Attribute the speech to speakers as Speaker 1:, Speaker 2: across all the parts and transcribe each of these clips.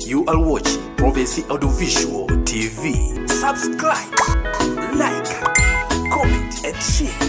Speaker 1: You are watching Prophecy Audiovisual TV. Subscribe, like, comment, and share.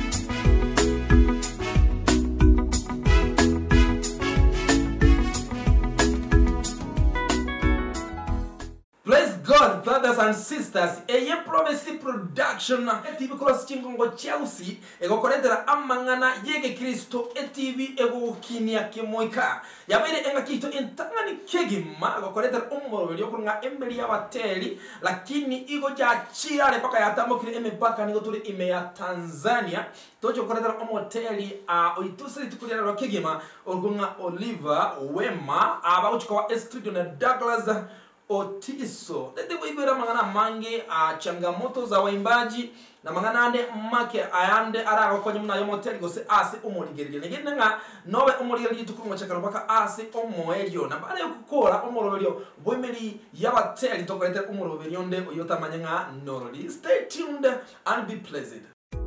Speaker 2: Praise God, brothers and sisters. Eye Prophecy Production eTV cross chingongo Chelsea egokoretera amang'ana yege Kristo eTV egokinia kimoika yabaire enga kito intangani kegima egokoretera umurori okurunga emeri y'abateri lakini igo jachirare mpaka yatambukire emipaka nigo turi ime ya Tanzania tocho koretera omoteri uh, oitusiri tukurira kegima orunga Oliver Wema abaguchikowa estudio na Douglas otiso dede kuibira mangana mange a changamoto za waimbaji na mangana ande make ayande ara akonye muna yomoteli gose ase omorigerige negende nga nobe omorigerige tukurunga chakaro paka ase omoerio na bare kukora omoroberio boimeri yabateli tokorete omoroberio nde oyotamanya nga norori stay tuned and be pleasant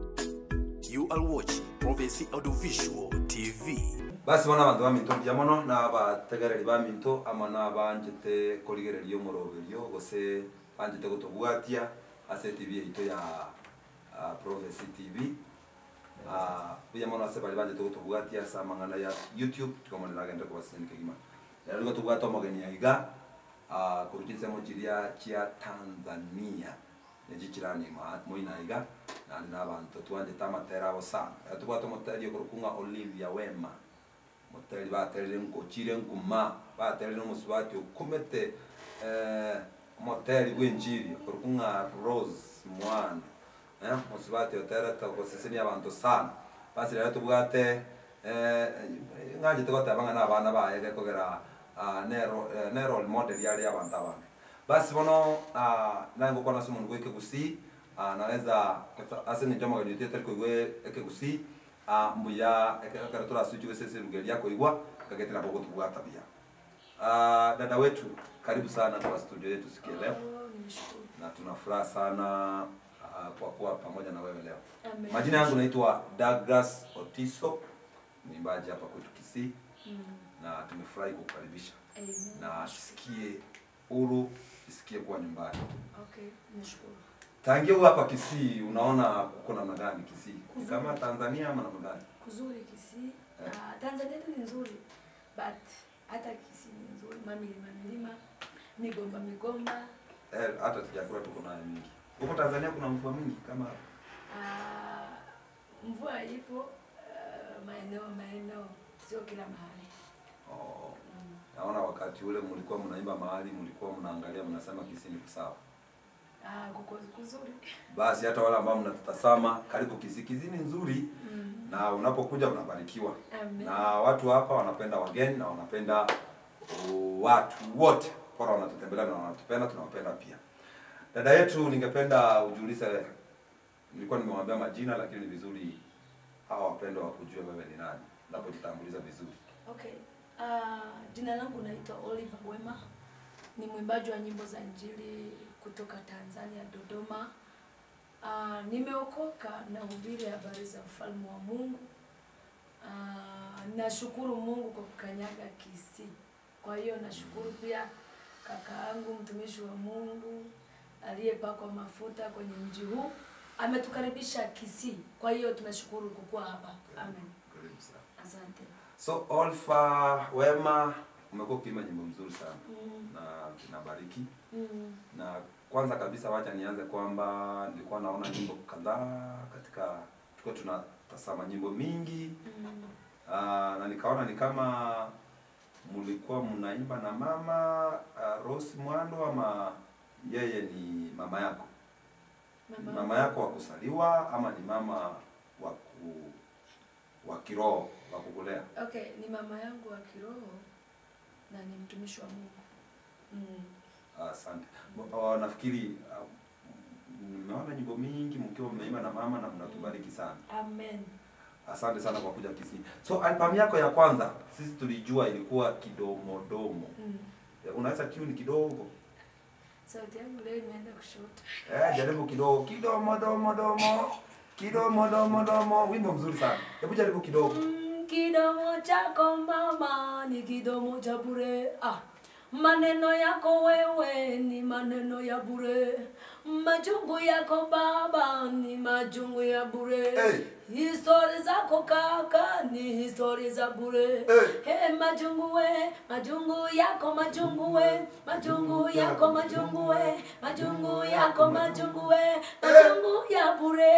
Speaker 1: You are watching Prophecy Audiovisual TV.
Speaker 3: basi bona abandu baminto mbia mono nabategereri baminto ama nabanjete korigereria omoroberio gose banjete gotobwatia ase tv yaito ya uh, prophecy tv uh, buya mono ase bari banjete gotobwatia ase amang'ana ya youtube tikomone nagende kobasenike gima lero nigo tobwata omogeni aiga uh, koruta ensemo chiria chia tanzania nechi chiranima moina iga nandi nabanto twanjete amatera abo sana Ero tobwata omoteri okorukunga olivia wema moteri baterire nkochire nkuma baterire omusubati okomete eh, moteri bwenjiri okorukunga rose mwana eh, musubati oterete okosesenia abantu sana basi rero tobwate eh, ng'anchete goteba ng'a na abana baye gekogera ah, ne ro- eh, ne role model yari abantu abana basi bono ah, naye ngokwana ase omondu gwa ekegusi ah, naweza ase ng'encho amageni otietari koigwa ekegusi ah, mbuya ekero torasuchiwe sese rugeria koigwa kagetera bogotubwata bia Ah, dada wetu karibu sana kwa studio yetu siku ya leo na tuna furaha sana ah, kwa kuwa pamoja na wewe leo
Speaker 4: Amen.
Speaker 3: majina yangu naitwa Douglas Otiso mwimbaji hapa kwetu Kisii na tumefurahi kukukaribisha
Speaker 4: Amen.
Speaker 3: na tusikie huru tusikie kuwa nyumbani
Speaker 4: Okay, nashukuru.
Speaker 3: tangia huu hapa Kisii unaona kuko namna gani Kisii Ni
Speaker 4: Kuzuri.
Speaker 3: kama Tanzania ama namna gani
Speaker 4: Kuzuri Kisii.
Speaker 3: Eh.
Speaker 4: Ah, Tanzania yetu ni nzuri but hata Kisii ni nzuri, mamilima milima, migomba migomba.
Speaker 3: eh, hata tujakula tuko nayo mingi huko Tanzania kuna mvua mingi kama
Speaker 4: Ah, mvua ipo ah, maeneo maeneo, sio kila mahali.
Speaker 3: oh,
Speaker 4: Mm.
Speaker 3: naona wakati ule mlikuwa mnaimba mahali mlikuwa mnaangalia mnasema Kisii ni sawa
Speaker 4: Ah, kuko kuzuri.
Speaker 3: basi hata wale ambao mnatutazama karibu Kisii Kisii ni nzuri
Speaker 4: Mm.
Speaker 3: na unapokuja unabarikiwa
Speaker 4: Amen.
Speaker 3: na watu hapa wanapenda wageni na wanapenda uh, watu wote bora wanatutembelea na wanatupenda tunawapenda pia dada yetu ningependa ujiulize nilikuwa nimewambia majina lakini ni vizuri hawa wapendwa wakujue wewe ni nani unapojitambuliza vizuri
Speaker 4: Okay. Uh, jina langu naitwa Oliver Wema. Ni mwimbaji wa nyimbo za Injili kutoka Tanzania Dodoma. Uh, nimeokoka na hubiri habari za ufalme wa Mungu. Uh, nashukuru Mungu kwa kukanyaga Kisii. Kwa hiyo nashukuru pia kaka yangu mtumishi wa Mungu aliyepakwa mafuta kwenye mji huu ametukaribisha Kisii. Kwa hiyo tunashukuru kukuwa hapa. Amen.
Speaker 3: karibu sana
Speaker 4: Asante.
Speaker 3: so Olfa Wema umekuwa ukiimba nyimbo mzuri sana
Speaker 4: Mm.
Speaker 3: na zinabariki
Speaker 4: Mm.
Speaker 3: na kwanza kabisa wacha nianze kwamba nilikuwa naona nyimbo kadhaa katika tulikuwa tunatazama nyimbo mingi
Speaker 4: Mm.
Speaker 3: uh, na nikaona ni kama mlikuwa mnaimba na mama uh, Rose Mwando ama yeye ni mama yako ni mama yako wa kuzaliwa ama ni mama wa ku, wa kiroho wa kukulea
Speaker 4: Okay, ni mama yangu wa kiroho na ni mtumishi wa Mungu. Mm.
Speaker 3: asante uh, nafikiri uh, nimeona nyimbo mingi mkiwa mnaimba na mama na mnatubariki sana
Speaker 4: Amen.
Speaker 3: Asante sana kwa kuja Kisii. So albamu yako ya kwanza sisi tulijua ilikuwa kidomodomo.
Speaker 4: Mm.
Speaker 3: Eh, Unaweza tune kidogo?
Speaker 4: Sauti yangu leo imeenda kushoto.
Speaker 3: Eh, jaribu kidogo. Kidomodomodomo. Kidomodomodomo. Wimbo mzuri sana. Hebu jaribu kidogo.
Speaker 4: Mm, kidomo chako mama ni kidomo cha bure. Ah. maneno yako wewe ni maneno ya bure majungu yako baba ni majungu ya bure
Speaker 3: Hey.
Speaker 4: histori zako kaka ni histori za bure
Speaker 3: Hey.
Speaker 4: hey, majungu we majungu yako majungu we majungu yako majungu we majungu yako majungu we majungu ya bure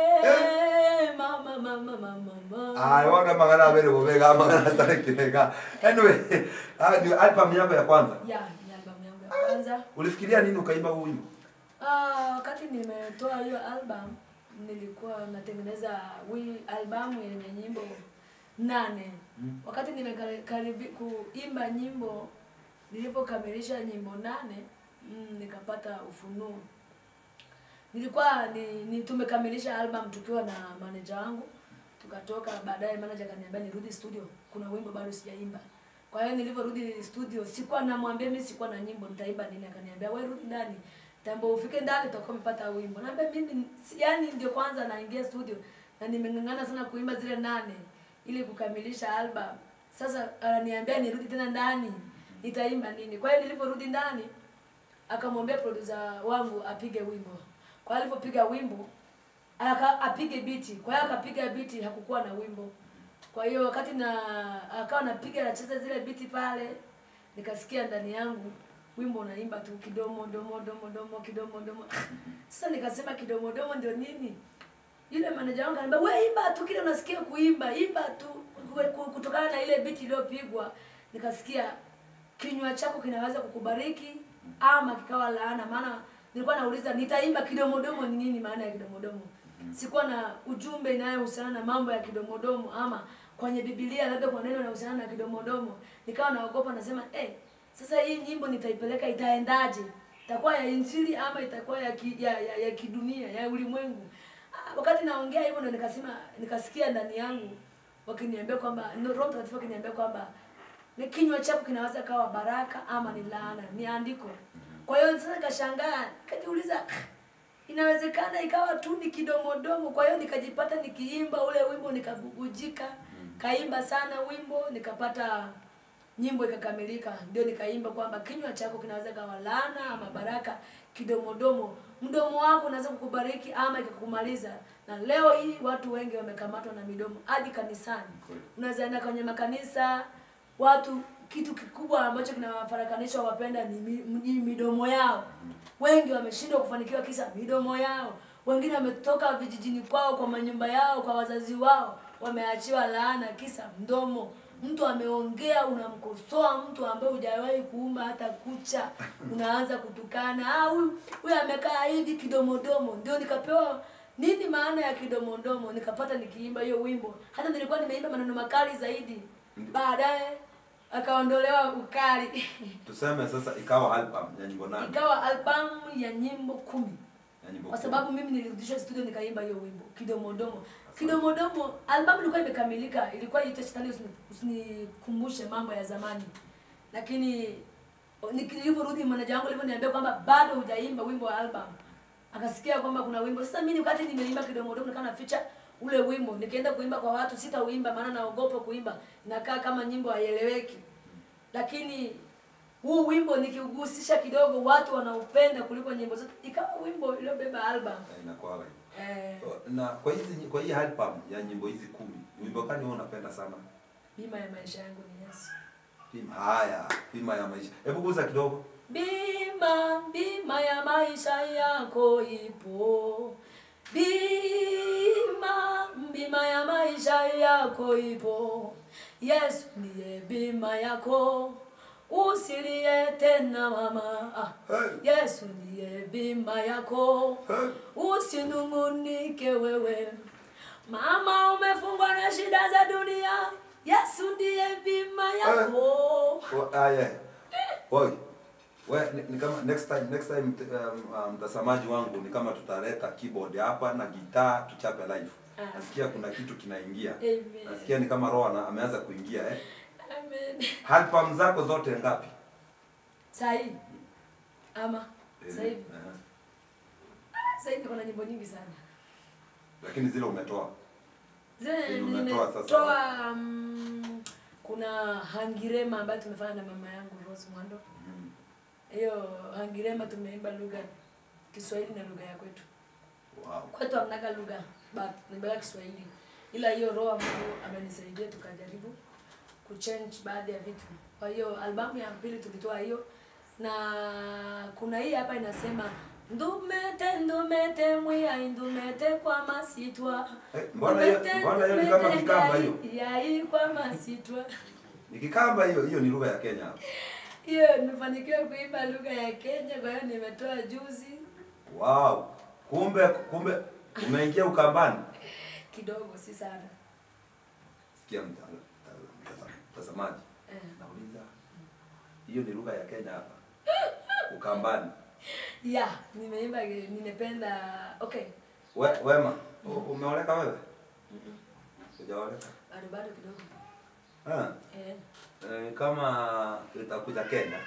Speaker 4: mama mama mama mama
Speaker 3: Ay, wanga magana abere bobega magana stare kirega. Anyway, ah ndio album yako ya kwanza.
Speaker 4: ya ni albamu yangu ya kwanza
Speaker 3: Ulifikiria nini ukaimba huu wimbo?
Speaker 4: Ah, wakati nimetoa hiyo album nilikuwa natengeneza wi albamu yenye nyimbo nane wakati nimekaribi kuimba nyimbo nilipokamilisha nyimbo nane mm, nikapata ufunuo nilikuwa ni, ni tumekamilisha album tukiwa na manager wangu tukatoka baadaye manager akaniambia nirudi studio kuna wimbo bado sijaimba kwa hiyo nilivyorudi studio sikuwa namwambia mimi sikuwa na nyimbo nitaimba nini akaniambia wewe rudi ndani tambo ufike ndani utakuwa umepata wimbo naambia mimi si- yani ndio kwanza naingia studio na nimeng'ang'ana sana kuimba zile nane ili kukamilisha album sasa ananiambia nirudi tena ndani nitaimba nini kwa hiyo nilivyorudi ndani akamwambia producer wangu apige wimbo kwa hiyo alivyopiga wimbo aka apige biti kwa hiyo akapiga biti hakukuwa na wimbo kwa hiyo wakati na akawa napiga anacheza zile biti pale nikasikia ndani yangu wimbo unaimba tu kidomo domo domo domo kidomo domo sasa nikasema kidomo domo ndio nini yule manager wangu ananiambia wewe imba tu kile unasikia kuimba imba tu Kwe- ku- kutokana na ile biti iliyopigwa nikasikia kinywa chako kinaweza kukubariki ama kikawa laana maana nilikuwa nauliza nitaimba kidomodomo ni nini maana ya kidomodomo sikuwa na ujumbe inayohusiana na mambo ya kidomodomo ama kwenye bibilia labda kwa neno inahusiana na kidomodomo nikawa naogopa nasema eh sasa hii nyimbo nitaipeleka itaendaje itakuwa ya injili ama itakuwa ya, ki, ya, ya, ya kidunia ya ulimwengu Ah, wakati naongea hivyo ndo nikasema nikasikia ndani yangu wakiniambia kwamba no, roho mtakatifu wakiniambia kwamba ni kinywa chako kinaweza kawa baraka ama ni laana ni andiko kwa hiyo sasa nikashangaa nikajiuliza inawezekana ikawa tu ni kidomodomo kwa hiyo nikajipata nikiimba ule wimbo nikabubujika kaimba sana wimbo nikapata nyimbo ikakamilika ndio nikaimba kwamba kinywa chako kinaweza kawa laana ama baraka kidomodomo mdomo wako unaweza kukubariki ama ikakumaliza na leo hii watu wengi wamekamatwa na midomo hadi kanisani unaweza enda kwenye makanisa watu kitu kikubwa ambacho kinawafarakanisha wapenda ni mi- ni midomo yao wengi wameshindwa kufanikiwa kisa midomo yao wengine wametoka vijijini kwao kwa manyumba yao kwa wazazi wao wameachiwa laana kisa mdomo mtu ameongea unamkosoa mtu ambaye hujawahi kuumba hata kucha unaanza kutukana ah huyu huyu amekaa hivi kidomodomo ndio nikapewa nini maana ya kidomodomo nikapata nikiimba hiyo wimbo hata nilikuwa nimeimba maneno makali zaidi baadaye akaondolewa ukali
Speaker 3: Tuseme sasa ikawa album ya nyimbo nane.
Speaker 4: ikawa albamu ya nyimbo kumi
Speaker 3: Ya nyimbo
Speaker 4: kwa
Speaker 3: kumi.
Speaker 4: sababu mimi nilirudishwa studio nikaimba hiyo wimbo kidomodomo kidomodomo albamu ilikuwa imekamilika ilikuwa iite shetani usini- usinikumbushe mambo ya zamani lakini o- niki- nilivyorudi manaja wangu alivyoniambia kwamba bado hujaimba wimbo wa album akasikia kwamba kuna wimbo sasa mimi wakati nimeimba kidomodomo nikawa naficha ule wimbo nikaenda kuimba kwa watu sitauimba maana naogopa kuimba inakaa kama nyimbo haieleweki lakini huu wimbo nikiugusisha kidogo watu wanaupenda kuliko nyimbo zote ikawa wimbo iliyobeba album
Speaker 3: Eh, Inakuwa hivyo.
Speaker 4: eh,
Speaker 3: Na kwa hizi kwa hii album ya nyimbo hizi kumi, wimbo gani wewe unapenda sana?
Speaker 4: bima ya maisha yangu ni Yesu
Speaker 3: Pima. Haya, pima ya maisha. Hebu guza kidogo.
Speaker 4: bima bima ya maisha yako ipo bima bima ya maisha yako ipo yesu ndiye bima yako usilie tena mama ah.
Speaker 3: Hey.
Speaker 4: yesu ndiye bima yako
Speaker 3: Hey.
Speaker 4: usinungunike wewe mama umefungwa na shida za dunia yesu ndiye bima yako
Speaker 3: Wa- Haya. Oi. We, ni, ni kama next time next time mt- um, um, mtazamaji wangu ni kama tutaleta keyboard hapa na gitaa tuchape live.
Speaker 4: Ah.
Speaker 3: Nasikia kuna kitu kinaingia.
Speaker 4: Amen.
Speaker 3: Nasikia ni kama roho ana- ameanza kuingia eh.
Speaker 4: Amen.
Speaker 3: Album zako zote ngapi?
Speaker 4: Sahi. Ama sasa hivi.
Speaker 3: Aha.
Speaker 4: Sasa hivi kuna nyimbo nyingi sana.
Speaker 3: Lakini zile umetoa.
Speaker 4: Zile
Speaker 3: Zenye umetoa sasa.
Speaker 4: nimetoa um, kuna hangirema ambayo tumefanya na mama yangu Rose Mwando.
Speaker 3: Mhm.
Speaker 4: Hiyo hangirema tumeimba lugha Kiswahili na lugha ya kwetu.
Speaker 3: Wow.
Speaker 4: Kwetu hamnaga lugha but nimbeka Kiswahili, ila hiyo roho ya Mungu amenisaidia tukajaribu kuchange baadhi ya vitu. Kwa hiyo albamu ya pili tulitoa hiyo, na kuna hii hapa inasema ndumete ndumete mwiya ndumete kwa masitwa
Speaker 3: Eh, mbona hiyo- mbona hiyo ni kama Kikamba hiyo?
Speaker 4: yai kwa masitwa
Speaker 3: Ni Kikamba hiyo, hiyo ni lugha ya Kenya.
Speaker 4: hiyo nimefanikiwa kuimba lugha ya Kenya, kwa hiyo nimetoa juzi
Speaker 3: Wow. Kumbe kumbe umeingia Ukambani.
Speaker 4: kidogo, si sana
Speaker 3: Sikia mta- mta- mta- mtazamaji.
Speaker 4: eh.
Speaker 3: Nauliza. Hiyo ni lugha ya Kenya hapa. Ukambani.
Speaker 4: ya nimeimba, nimependa okay,
Speaker 3: We, wema, u- umeoleka wewe? Hujaoleka?
Speaker 4: bado bado kidogo
Speaker 3: Ah.
Speaker 4: eh.
Speaker 3: Eh, kama itakuja Kenya,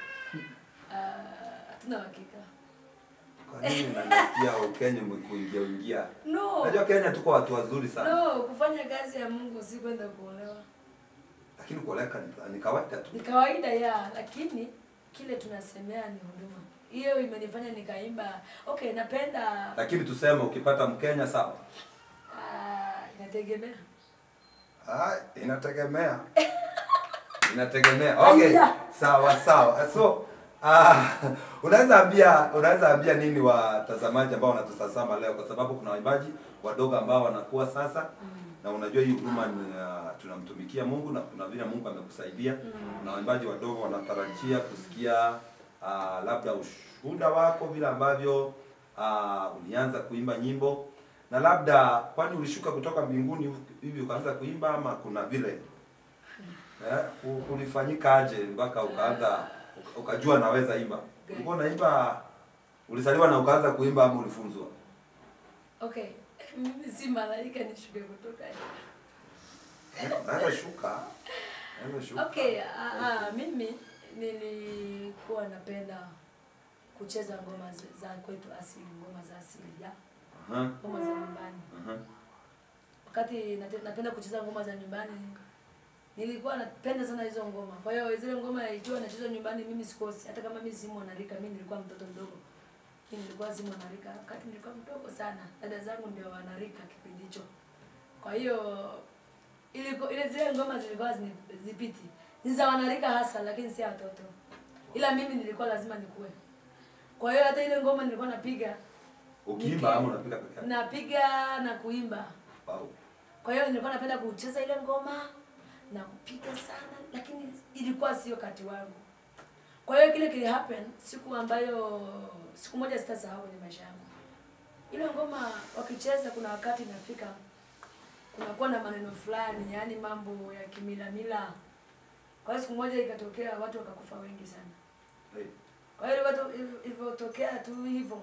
Speaker 4: Ah, hatuna uhakika
Speaker 3: kwa nini unasikia Ukenya umekuingia ingia?
Speaker 4: no
Speaker 3: Unajua Kenya tuko watu wazuri sana.
Speaker 4: no kufanya kazi ya Mungu si kwenda kuolewa,
Speaker 3: Lakini kuoleka ni, ni kawaida tu.
Speaker 4: ni kawaida ya, lakini kile tunasemea ni huduma. Hiyo imenifanya nikaimba. Okay, napenda
Speaker 3: Lakini tuseme ukipata Mkenya sawa.
Speaker 4: ah, inategemea
Speaker 3: Ah, inategemea. Inategemea. Okay.
Speaker 4: Aya.
Speaker 3: Sawa sawa. So ah unaweza ambia unaweza ambia nini watazamaji ambao wanatutazama leo kwa sababu kuna waimbaji wadogo ambao wanakuwa sasa na unajua hii huduma ni uh, tunamtumikia Mungu na kuna vile Mungu amekusaidia na waimbaji wadogo wanatarajia kusikia uh, labda ushuhuda wako vile ambavyo uh, ulianza kuimba nyimbo na labda kwani ulishuka kutoka mbinguni hivi ukaanza kuimba ama kuna vile eh, u- ulifanyika aje mpaka ukaanza uka- ukajua naweza imba ulikuwa unaimba ulizaliwa na ukaanza kuimba ama ulifunzwa
Speaker 4: okay. Mimi si malaika nishuke kutoka
Speaker 3: Eh, unaweza shuka unaweza shuka
Speaker 4: Okay, ah, ah, mimi nilikuwa napenda kucheza ngoma za- za kwetu asili, ngoma za asili ya
Speaker 3: Aha,
Speaker 4: ngoma za nyumbani.
Speaker 3: aha.
Speaker 4: Wakati nate- napenda kucheza ngoma za nyumbani, nilikuwa napenda sana hizo ngoma. Kwa hiyo zile ngoma ikiwa nachezwa nyumbani, mimi sikosi, hata kama mimi si mwanarika, mimi nilikuwa mtoto mdogo, mimi nilikuwa si mwanarika wakati nilikuwa mdogo sana. Dada zangu ndio wanarika kipindi hicho, kwa hiyo iliko ile zile ngoma zilikuwa zini- zipiti ni za wanarika hasa, lakini si ya watoto, ila mimi nilikuwa lazima nikue. Kwa hiyo hata ile ngoma nilikuwa napiga
Speaker 3: ukiimba ama unapiga peke yako
Speaker 4: napiga na kuimba
Speaker 3: Wow.
Speaker 4: kwa hiyo nilikuwa napenda kucheza ile ngoma na kupiga sana, lakini ilikuwa sio kati wangu. Kwa hiyo kile kili happen siku ambayo siku moja sitasahau kwenye maisha yangu. Ile ngoma wakicheza, kuna wakati inafika kunakuwa na maneno fulani, yaani mambo ya kimila mila. Kwa hiyo siku moja ikatokea watu wakakufa wengi sana.
Speaker 3: Hey.
Speaker 4: Kwa hiyo watu ilivyotokea tu hivyo,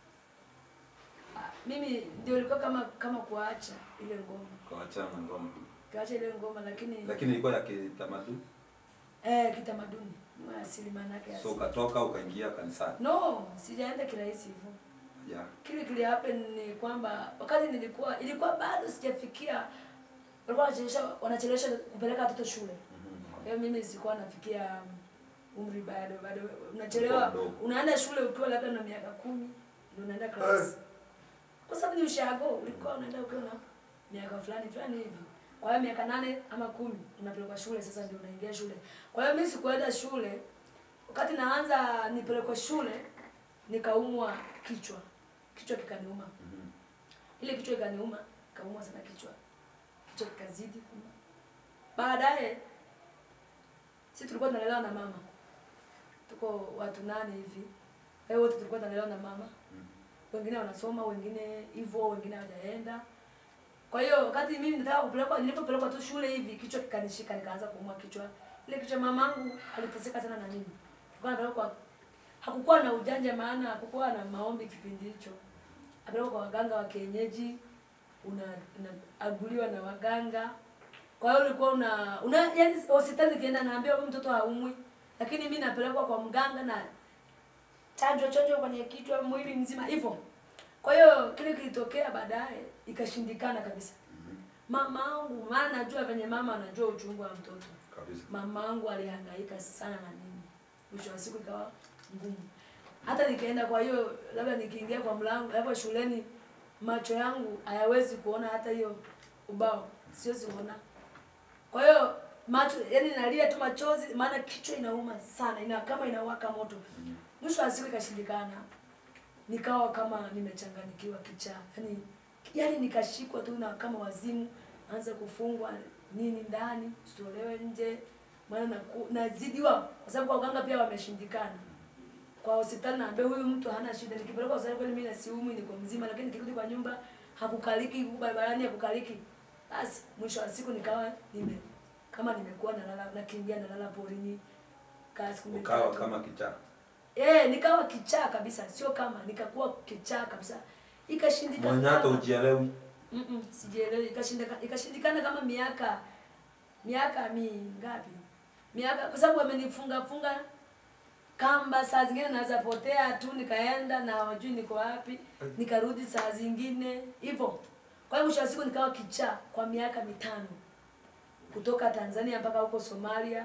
Speaker 4: ah, mimi ndio ilikuwa kama kama kuacha ile ngoma
Speaker 3: Kawachana na ngoma
Speaker 4: kaacha ile ngoma lakini
Speaker 3: lakini ilikuwa ya kitamaduni
Speaker 4: eh, kitamaduni ni wa asili maana yake
Speaker 3: so
Speaker 4: asili.
Speaker 3: ukatoka ukaingia kanisani
Speaker 4: No, sijaenda kirahisi hivyo.
Speaker 3: yeah.
Speaker 4: Kile kile happen ni kwamba wakati nilikuwa ilikuwa bado sijafikia walikuwa wanachelewesha wanachelewesha kupeleka watoto shule. Kwa hiyo mimi sikuwa nafikia umri bado bado unachelewa
Speaker 3: Ulikuwa mdogo.
Speaker 4: unaenda shule ukiwa labda na miaka kumi ndio unaenda class. Kwa sababu ni ushago ulikuwa unaenda ukiwa na miaka fulani fulani hivi. Kwa hiyo miaka nane ama kumi unapelekwa shule sasa ndio unaingia shule. Kwa hiyo mimi sikuenda shule. Wakati naanza nipelekwe shule nikaumwa kichwa. Kichwa kikaniuma.
Speaker 3: Mhm.
Speaker 4: Ile kichwa ikaniuma, kaumwa sana kichwa. Kichwa kikazidi kuuma. Baadaye sisi tulikuwa tunalelewa na mama. Tuko watu nane hivi. Kwa hiyo wote tulikuwa tunalelewa na mama. Wengine wanasoma, wengine hivyo, wengine hawajaenda. Kwa hiyo wakati mimi nataka kupelekwa, nilipopelekwa tu shule hivi, kichwa kikanishika, nikaanza kuumwa kichwa. Ile kichwa mamangu aliteseka sana na mimi. Tulikuwa napelekwa hakukuwa na ujanja, maana hakukuwa na maombi kipindi hicho. Apelekwa kwa waganga wa kienyeji, una unaaguliwa na waganga. Kwa hiyo ulikuwa una, una yani hospitali ukienda naambia huyu mtoto haumwi, lakini mimi napelekwa kwa mganga na chanjo chanjo kwenye kichwa mwili mzima hivyo. Kwa hiyo kile kilitokea baadaye ikashindikana kabisa. Mama yangu, maana najua venye mama anajua uchungu wa mtoto.
Speaker 3: kabisa
Speaker 4: mamangu alihangaika sana na mimi mwisho wa siku ikawa ngumu hata nikaenda kwa hiyo labda nikiingia kwa mlango hapo shuleni macho yangu hayawezi kuona hata hiyo ubao siwezi kuona kwa hiyo macho yani nalia tu machozi maana kichwa inauma sana ina kama inawaka moto mwisho wa siku ikashindikana nikawa kama nimechanganyikiwa kichaa yani yani nikashikwa tu na kama wazimu anza kufungwa nini ndani sitolewe nje maana naku- nazidiwa kwa sababu kwa uganga pia wameshindikana kwa hospitali naambia huyu mtu hana shida nikipeleka hospitali kweli mimi nasiumwi niko mzima lakini nikirudi kwa nyumba hakukaliki huku barabarani hakukaliki basi mwisho wa siku nikawa nime kama nimekuwa nalala nakimbia nalala porini kaa siku
Speaker 3: ukawa
Speaker 4: mitatu.
Speaker 3: kama kichaa
Speaker 4: Eh, nikawa kichaa kabisa, sio kama nikakuwa kichaa kabisa. Ikashindikana.
Speaker 3: mwenye hata
Speaker 4: kama-
Speaker 3: ujielewi
Speaker 4: Mm-mm, sijielewi. Ikashindikana, ikashindikana kama miaka miaka mingapi? Miaka kwa sababu wamenifunga funga kamba, saa zingine naweza potea tu nikaenda na wajui niko wapi, nikarudi saa zingine hivyo. Kwa hiyo mwisho wa siku nikawa kichaa kwa miaka mitano kutoka Tanzania mpaka huko Somalia.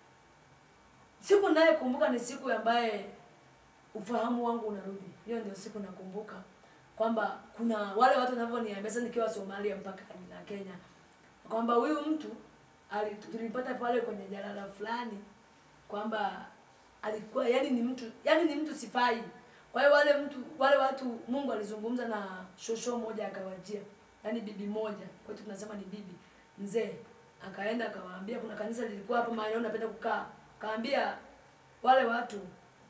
Speaker 4: Siku nayekumbuka ni siku ambaye ufahamu wangu unarudi. Hiyo ndio siku nakumbuka kwamba kuna wale watu wanavyoniambia sasa nikiwa Somalia mpaka na Kenya kwamba huyu mtu ali- tulipata pale kwenye jalala fulani kwamba alikuwa yani ni mtu yani ni mtu sifai. Kwa hiyo wale mtu wale watu Mungu alizungumza na shosho moja akawajia, yani bibi moja, kwetu tunasema ni bibi mzee, akaenda akawaambia, kuna kanisa lilikuwa hapo mahali napenda kukaa, akaambia wale watu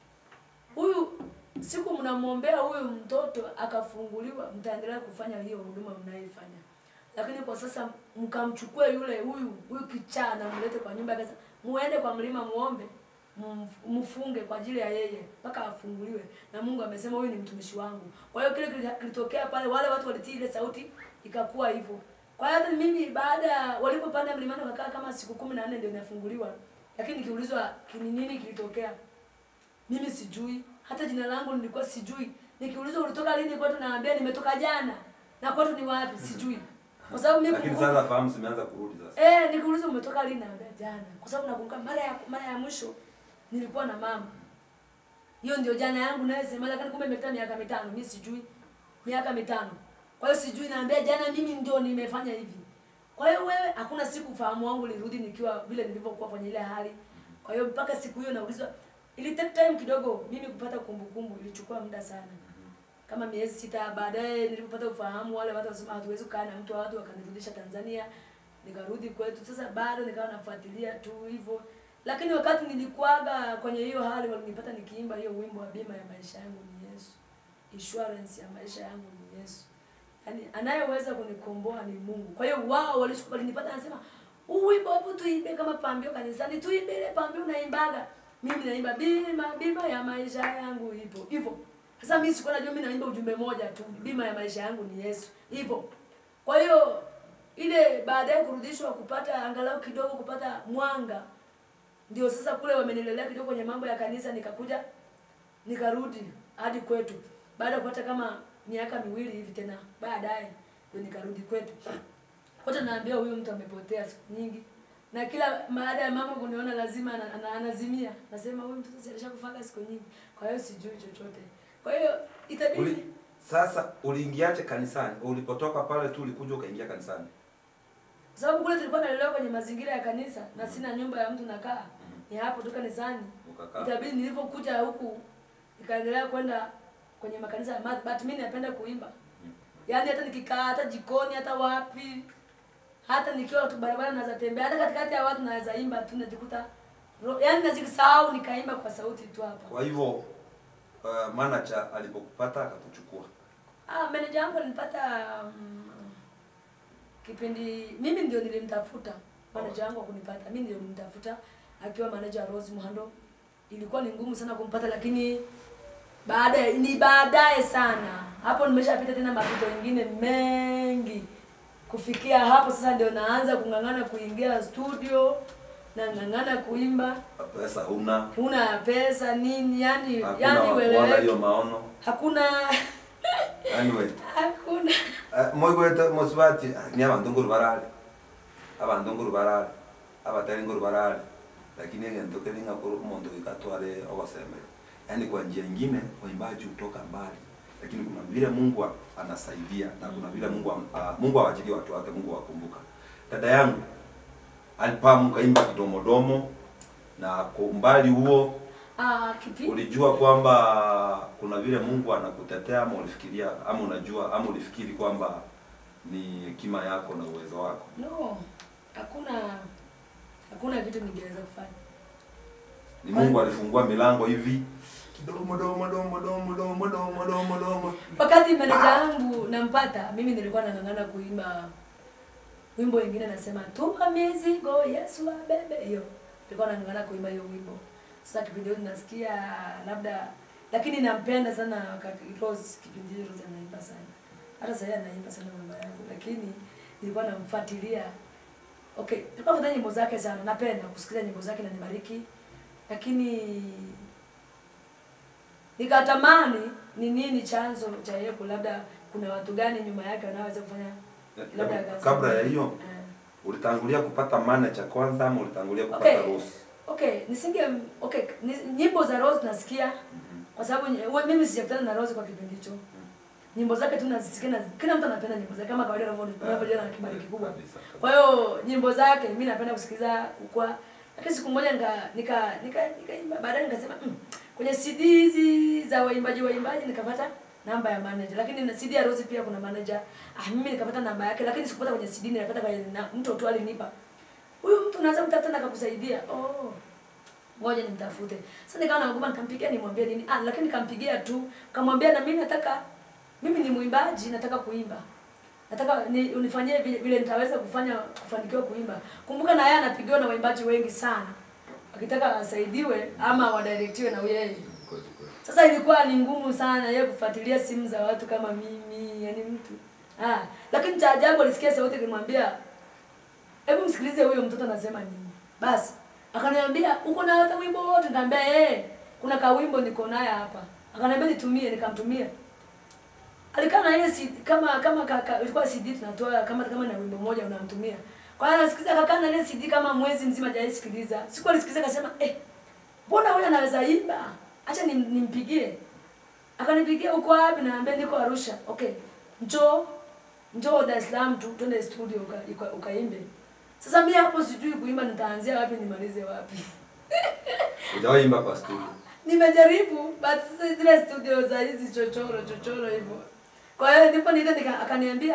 Speaker 4: huyu siku mnamwombea huyu mtoto akafunguliwa, mtaendelea kufanya hiyo huduma mnayoifanya, lakini kwa sasa mkamchukue yule huyu huyu kichaa na mlete kwa nyumba kasa, muende kwa mlima muombe mf- mfunge kwa ajili ya yeye mpaka afunguliwe, na Mungu amesema huyu ni mtumishi wangu. Kwa hiyo kile kili- kilitokea pale, wale watu walitii ile sauti, ikakuwa hivyo. Kwa hiyo hata mimi baada ya walipopanda mlimani wakakaa kama siku kumi na nne ndio inafunguliwa, lakini nikiulizwa ni nini kilitokea, mimi sijui hata jina langu nilikuwa sijui nikiulizwa ulitoka lini kwetu naambia nimetoka jana na kwetu ni wapi sijui kwa sababu mimi
Speaker 3: lakini
Speaker 4: kumbukumbu-
Speaker 3: sasa fahamu zimeanza kurudi sasa
Speaker 4: eh nikiulizwa umetoka lini naambia jana kwa sababu nakumbuka mara ya mara ya mwisho nilikuwa na mama hiyo ndio jana yangu naye sema lakini kumbe imepita miaka mitano mimi sijui miaka mitano kwa hiyo sijui naambia jana mimi ndio nimefanya hivi kwa hiyo wewe hakuna siku ufahamu wangu ulirudi nikiwa vile nilivyokuwa kwenye ile hali kwa hiyo mpaka siku hiyo naulizwa ili take time kidogo mimi kupata kumbukumbu ilichukua muda sana kama miezi sita baadaye nilipopata ufahamu wale watu wasema hatuwezi kukaa na mtu watu wakanirudisha Tanzania nikarudi kwetu sasa bado nikawa nafuatilia tu hivyo lakini wakati nilikuaga kwenye hiyo hali walinipata nikiimba hiyo wimbo wa bima ya maisha yangu ni Yesu insurance ya maisha yangu ni Yesu yaani anayeweza kunikomboa ni Mungu kwa hiyo wao walishuka walinipata anasema huu wimbo hebu tuimbe kama pambio kanisani tuimbe ile pambio unaimbaga mimi naimba bima bima ya maisha yangu ipo hivyo sasa mimi sikuwa najua mimi naimba ujumbe moja tu bima ya maisha yangu ni Yesu hivyo kwa hiyo ile baadaye kurudishwa kupata angalau kidogo kupata mwanga ndio sasa kule wamenilelea kidogo kwenye mambo ya kanisa nikakuja nikarudi hadi kwetu baada ya kupata kama miaka miwili hivi tena baadaye ndio nikarudi kwetu kote naambia huyu mtu amepotea siku nyingi na kila baada ya mama kuniona lazima ana- ana- anazimia nasema huyu mtoto si alishakufaga siku nyingi kwa hiyo sijui chochote kwa hiyo itabidi
Speaker 3: Uli, sasa uliingiaje kanisani ulipotoka pale tu ulikuja ukaingia kanisani
Speaker 4: kwa sababu kule tulikuwa nalelewa kwenye mazingira ya kanisa na sina nyumba ya mtu nakaa ni hapo tu kanisani
Speaker 3: ukakaa
Speaker 4: itabidi nilivyokuja huku nikaendelea kwenda kwenye makanisa ya math, but mimi napenda kuimba yaani hata nikikaa hata jikoni hata wapi hata nikiwa tu barabara naweza tembea hata katikati ya watu naweza imba tu najikuta ro- yaani najisahau nikaimba kwa sauti tu hapa
Speaker 3: kwa hivyo uh, manager alipokupata akakuchukua
Speaker 4: ah meneja wangu alinipata um, kipindi mimi ndio nilimtafuta manager wangu akunipata mimi ndio nilimtafuta akiwa manager Rose Muhando ilikuwa ni ngumu sana kumpata lakini baadaye ni baadaye sana hapo nimeshapita tena mapito mengine mengi kufikia hapo sasa ndio naanza kung'ang'ana kuingia studio na ng'ang'ana kuimba
Speaker 3: pesa huna
Speaker 4: huna pesa nini yani
Speaker 3: hakuna
Speaker 4: yani
Speaker 3: wa kuona
Speaker 4: ueleweki
Speaker 3: hiyo maono
Speaker 4: hakuna
Speaker 3: anyway
Speaker 4: hakuna
Speaker 3: uh, moigwete mosibati ni abantu nguru barale abantu nguru barale abatari ngoro barare lakini egento keri ng'akoro omonto gikatware ogosemera yaani kwa njia ingine waimbaji hutoka mbali lakini kuna vile Mungu a- anasaidia na kuna vile Mungu am- ah, Mungu hawachilie watu wake Mungu wakumbuka dada yangu alipamu kaimba kidomodomo na kwa umbali huo
Speaker 4: Ah, kipi?
Speaker 3: ulijua kwamba kuna vile Mungu anakutetea ama ulifikiria ama unajua ama ulifikiri kwamba ni hekima yako na uwezo wako
Speaker 4: No. Hakuna hakuna kitu ningeweza kufanya.
Speaker 3: ni Mungu alifungua milango hivi kidomo domo domo domo domo domo domo domo
Speaker 4: Wakati meneja yangu nampata, mimi nilikuwa nang'ang'ana kuimba wimbo wengine nasema tuma mizigo Yesu abebe. Hiyo nilikuwa nang'ang'ana kuimba hiyo wimbo. Sasa kipindi hicho nasikia labda, lakini nampenda sana wakati Rose, kipindi hicho Rose anaimba sana. Hata sasa anaimba sana mama yangu, lakini nilikuwa namfuatilia. Okay, nilikuwa nafuatilia nyimbo zake sana, napenda kusikiliza nyimbo zake na nibariki, lakini nikatamani ni nini chanzo cha yeye ku- labda kuna watu gani nyuma yake wanaweza kufanya labda kazi.
Speaker 3: kabla ya hiyo
Speaker 4: Eh.
Speaker 3: ulitangulia kupata manager kwanza ama ulitangulia kupata
Speaker 4: Okay.
Speaker 3: Rose
Speaker 4: Okay, nisinge okay, ni, nyimbo za Rose nasikia kwa sababu nye- we- mimi sijakutana na Rose kwa kipindi hicho. Nyimbo zake tu nazisikia na kila mtu anapenda nyimbo zake kama kawaida unavyo- unavyojiona na kibali kikubwa.
Speaker 3: Kabisa, kabisa.
Speaker 4: Kwa hiyo nyimbo zake mimi napenda kusikiliza kwa lakini siku moja nika nika nika nikaimba baadaye nikasema mm, kwenye CD hizi za waimbaji waimbaji nikapata namba ya manager lakini na CD ya Rose pia kuna manager ah mimi nikapata namba yake lakini sikupata kwenye CD nilipata kwenye na, mtu tu alinipa huyu mtu unaweza kutafuta na akakusaidia oh ngoja nimtafute sasa nikawa naogopa nikampigia nimwambie nini ah lakini nikampigia tu kamwambia na mimi nataka mimi ni mwimbaji nataka kuimba nataka ni, unifanyie vile, vile nitaweza kufanya kufanikiwa kuimba kumbuka na yeye anapigiwa na waimbaji wengi sana akitaka asaidiwe ama wadirectiwe na yeye
Speaker 3: Kweli, kweli.
Speaker 4: sasa ilikuwa ni ngumu sana yeye kufuatilia simu za watu kama mimi yani mtu ah lakini cha ajabu alisikia sauti ikimwambia hebu msikilize huyo mtoto anasema nini basi akaniambia uko na hata wimbo wote nikamwambia eh kuna kawimbo niko naye hapa akaniambia nitumie nikamtumia alikaa na ile CD, kama kama kaka ilikuwa CD tunatoa kama kama na wimbo mmoja unamtumia kwa hiyo anasikiza akakaa na ile CD kama mwezi mzima hajaisikiliza siku alisikiliza akasema eh mbona huyu anaweza imba acha nim, nimpigie akanipigia uko wapi naambia niko Arusha okay njoo njoo Dar es Salaam tu twende studio ukaimbe uka, ukaimbe. sasa mimi hapo sijui kuimba nitaanzia wapi nimalize wapi
Speaker 3: Hujawahi imba kwa studio
Speaker 4: nimejaribu but sasa zile studio za hizi chochoro chochoro hivyo kwa hiyo ndipo nile nika akaniambia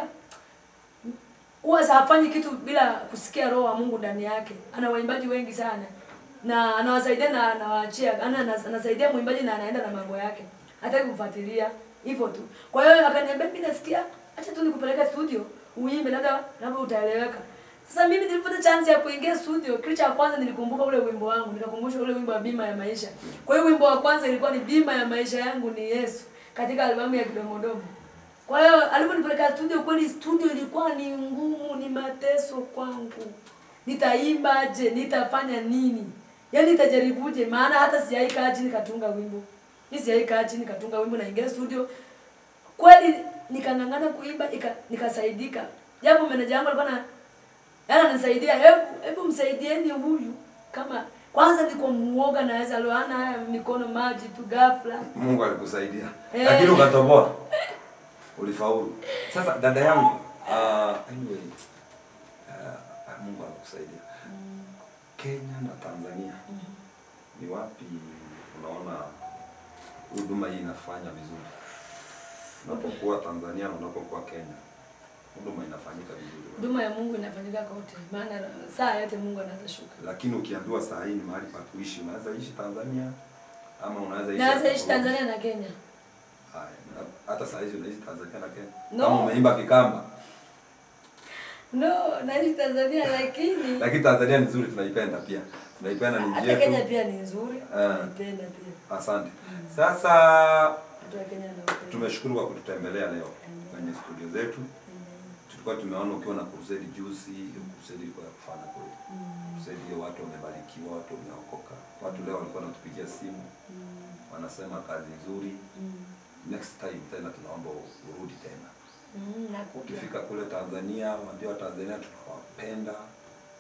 Speaker 4: huwa hafanyi kitu bila kusikia roho wa Mungu ndani yake ana waimbaji wengi sana na anawasaidia na anawaachia ana anas- anasaidia mwimbaji na anaenda na mambo yake hataki kumfuatilia hivyo tu kwa hiyo akaniambia mimi nasikia acha tu nikupeleke studio uimbe labda labda utaeleweka sasa mimi nilipata chance ya kuingia studio kitu cha kwanza nilikumbuka ule wimbo wangu nikakumbusha ule wimbo wa bima ya maisha kwa hiyo wimbo wa kwanza ilikuwa ni bima ya maisha yangu ni Yesu katika albamu ya Kidomodomo kwa hiyo aliponipeleka studio, kweli studio ilikuwa ni ngumu, ni mateso kwangu. Nitaimbaje? Nitafanya nini? Yaani nitajaribuje? Maana hata sijaikaa chini katunga wimbo. Mimi sijaikaa chini katunga wimbo naingia studio. Kweli nikang'ang'ana kuimba nika, nikasaidika. Japo meneja wangu alikuwa na yaani ananisaidia, hebu hebu msaidieni huyu kama kwanza niko muoga naweza loana haya mikono maji tu ghafla.
Speaker 3: Mungu alikusaidia
Speaker 4: Eh.
Speaker 3: lakini ukatoboa ulifaulu sasa dada yangu uh, anyway uh, Mungu alikusaidia Kenya na Tanzania ni wapi unaona huduma hii inafanya vizuri unapokuwa Tanzania na unapokuwa Kenya huduma inafanyika vizuri
Speaker 4: Huduma ya Mungu inafanyika kote, maana saa yote Mungu anaweza shuka.
Speaker 3: lakini ukiambiwa saa hii ni mahali pa kuishi unaweza ishi Tanzania ama unaweza ishi
Speaker 4: Naweza
Speaker 3: hapa
Speaker 4: ishi
Speaker 3: Burundi?
Speaker 4: Tanzania na Kenya.
Speaker 3: Haya, na- hata saa hizi unaishi Tanzania na Kenya
Speaker 4: No.
Speaker 3: kama umeimba Kikamba
Speaker 4: No, naishi Tanzania lakini
Speaker 3: lakini Tanzania ni nzuri, tunaipenda pia, tunaipenda ni nchi
Speaker 4: hata Kenya
Speaker 3: yetu.
Speaker 4: pia ni nzuri,
Speaker 3: Ah.
Speaker 4: naipenda pia.
Speaker 3: Asante. Sasa
Speaker 4: Watu wa Kenya naupenda.
Speaker 3: tumeshukuru kwa kututembelea leo kwenye studio zetu. Tulikuwa tumeona ukiwa na crusade juzi, hiyo crusade ilikuwa ya kufana kweli. Crusade hiyo watu wamebarikiwa, watu wameokoka. Watu leo walikuwa wanatupigia simu, wanasema kazi nzuri. Next time tena tunaomba urudi tena.
Speaker 4: Mm, nakuja.
Speaker 3: Ukifika kule Tanzania, waambie Watanzania tunawapenda,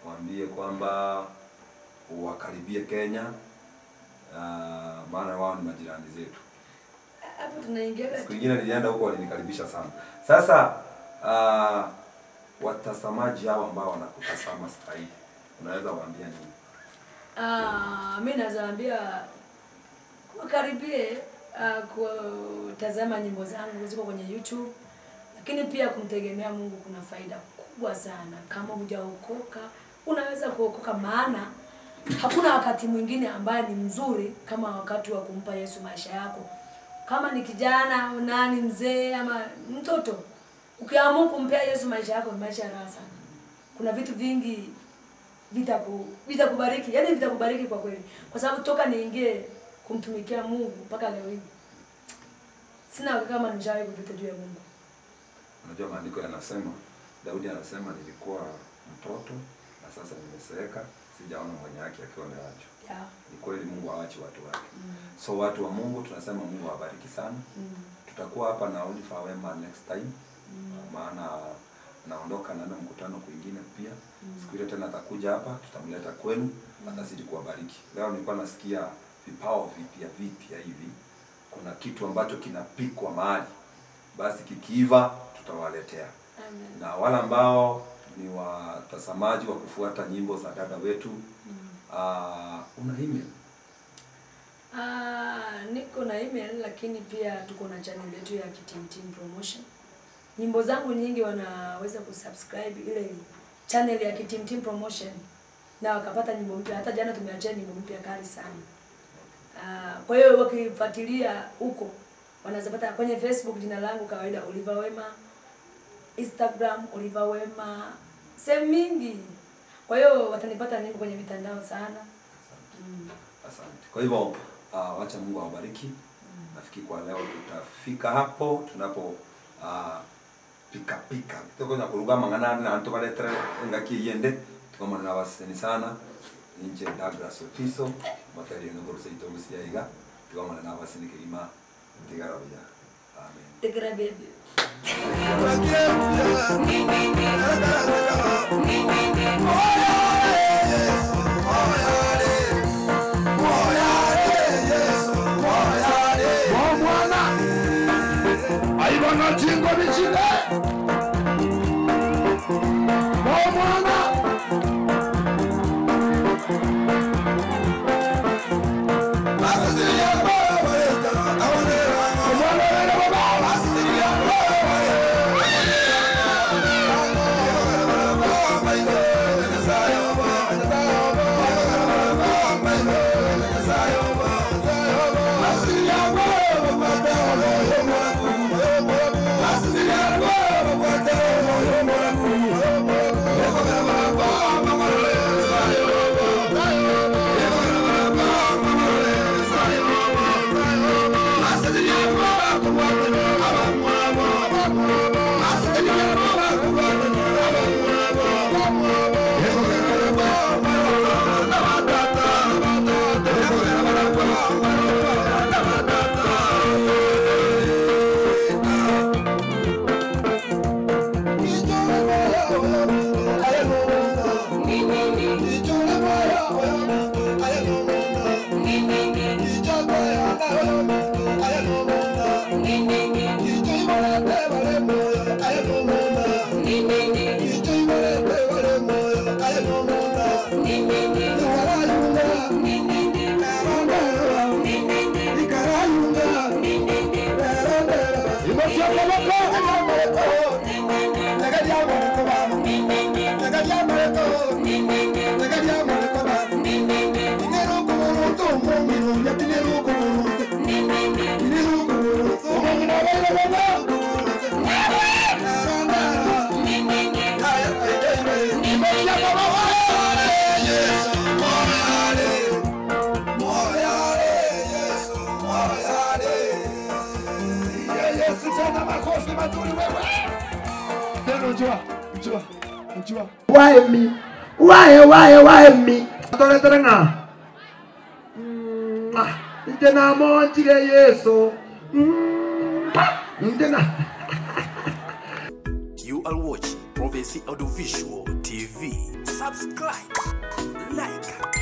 Speaker 3: waambie kwamba wakaribie Kenya uh, maana wao ni majirani zetu.
Speaker 4: hapo tunaingia
Speaker 3: Siku ingine nilienda huko walinikaribisha sana. Sasa uh, watazamaji hao ambao wanakutazama sasa hivi unaweza waambia nini?
Speaker 4: Ah, mi nazaambia wakaribie uh, kutazama nyimbo zangu ziko kwenye YouTube, lakini pia kumtegemea Mungu kuna faida kubwa sana. Kama hujaokoka unaweza kuokoka, maana hakuna wakati mwingine ambaye ni mzuri kama wakati wa kumpa Yesu maisha yako. Kama ni kijana au nani, mzee ama mtoto, ukiamua kumpea Yesu maisha yako, ni maisha ya raha sana. Kuna vitu vingi vitaku vitakubariki yani vitakubariki kwa kweli kwa sababu toka niingie kumtumikia mungu mpaka leo hii sina hakika kama nishawahi kujuta juu ya mungu
Speaker 3: Unajua maandiko yanasema, Daudi anasema nilikuwa mtoto na sasa nimezeeka, sijaona mwenye haki akiwa ameachwa.
Speaker 4: yeah.
Speaker 3: Ni kweli Mungu haachi watu wake. So watu wa Mungu tunasema Mungu awabariki sana.
Speaker 4: mm.
Speaker 3: Tutakuwa hapa na Oliver Wema next time. Maana naondoka naenda mkutano kwingine pia. Siku ile tena atakuja hapa, tutamleta kwenu, atazidi kuwabariki. Leo nilikuwa nasikia vipao vipya vipya hivi. Kuna kitu ambacho kinapikwa mahali. Basi kikiiva tutawaletea.
Speaker 4: Amen.
Speaker 3: Na wale ambao ni watazamaji wa kufuata nyimbo za dada wetu, uh, una email
Speaker 4: Ah, niko na email lakini pia tuko na channel yetu ya Kitimtim Promotion. Nyimbo zangu nyingi wanaweza kusubscribe ile channel ya Kitimtim Promotion na wakapata nyimbo mpya. Hata jana tumeachia nyimbo mpya kali sana. Ah, kwa hiyo wakifuatilia huko wanaweza pata kwenye Facebook jina langu kawaida Oliver Wema, Instagram Oliver Wema, sehemu mingi. Kwa hiyo watanipata mimi kwenye mitandao sana. Mm.
Speaker 3: Asante. Kwa hivyo uh, wacha Mungu awabariki. Nafikiri kwa leo tutafika hapo tunapo uh, pika pika toko na kuruga mangana na anto baletre ngaki yende tukoma na waseni sana nje Douglas Otiso matari no gorse ito musiaiga tukoma na waseni kirima tigarabia amen
Speaker 4: Take care, baby.
Speaker 5: omwana aibona chingo bichile omwana Why me? Why, why, why me? Toletere nga. Mm, ah, Nje na monjire Yesu. Mm, ah, Nje na.
Speaker 1: You are watching Prophecy Audiovisual TV. subscribe like